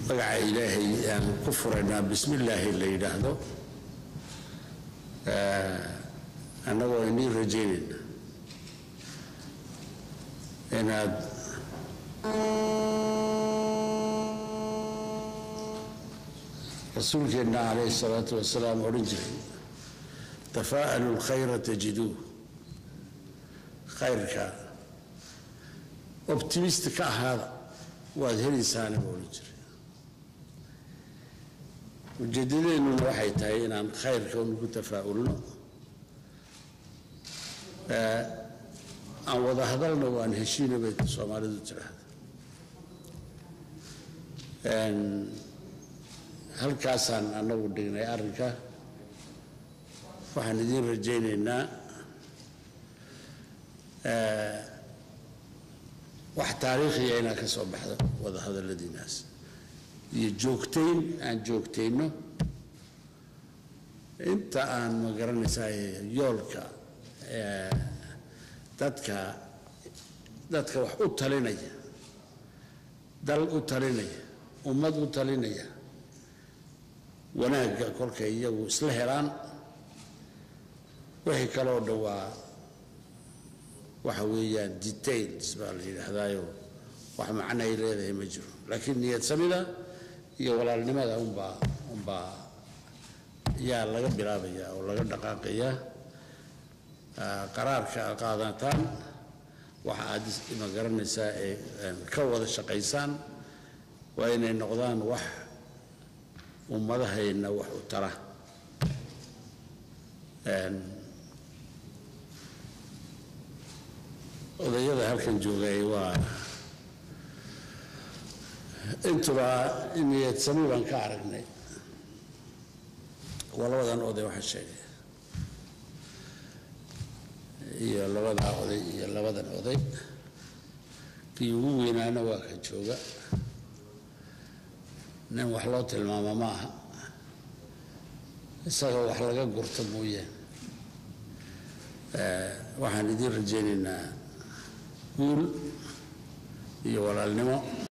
magaca ilaahay aan ku furaynaa bismi illaahi la yidhaahdo annagoo inii rajaynayna inaad rasuulkeenna calayhi salaatu wasalaam odhan jiray tafaa'alu lkhayra tajiduuh khayrka optimist ka ahaada waad helaysaana buu odhan jiray ujeedadeennuna waxay tahay inaan khayrka unugu tafaa'ulno aan wada hadalna waan heshiina bay soomaalidu tidhaahda halkaasaan annagu dhignay arrinka waxaan idiin rajaynaynaa wax taariikhiya inaa ka soo baxda wada hadalladiinaas iyo joogtayn aan joogtayno inta aan ma garanaysaa yoolka dadka dadka wax u talinaya dal u talinaya ummad u talinaya wanaagga kolkay iyagu isla helaan wixii kaloo dhowaa waxa weeyaan details baa la yidhaahdaayo wax macno ay leedahay ma jiro laakiin niyad samida iyo walaalnimada unbaa unbaa yaa laga bilaabaya oo laga dhaqaaqaya qaraarka aad qaadataan waxa aad ma garanaysaa ee ka wada shaqaysaan waa inay noqdaan wax ummadahayna wax u tara odayada halkan joogay waa intuba niyadsami baan ka aragnay waa labadan oday waxa sheegay iyo labadaa oday iyo labadan oday kii ugu weynaana waa ka jooga nin wax loo tilmaamo ma aha isaga wax laga gurto mooyaane waxaan idiin rajaynaynaa guul iyo walaalnimo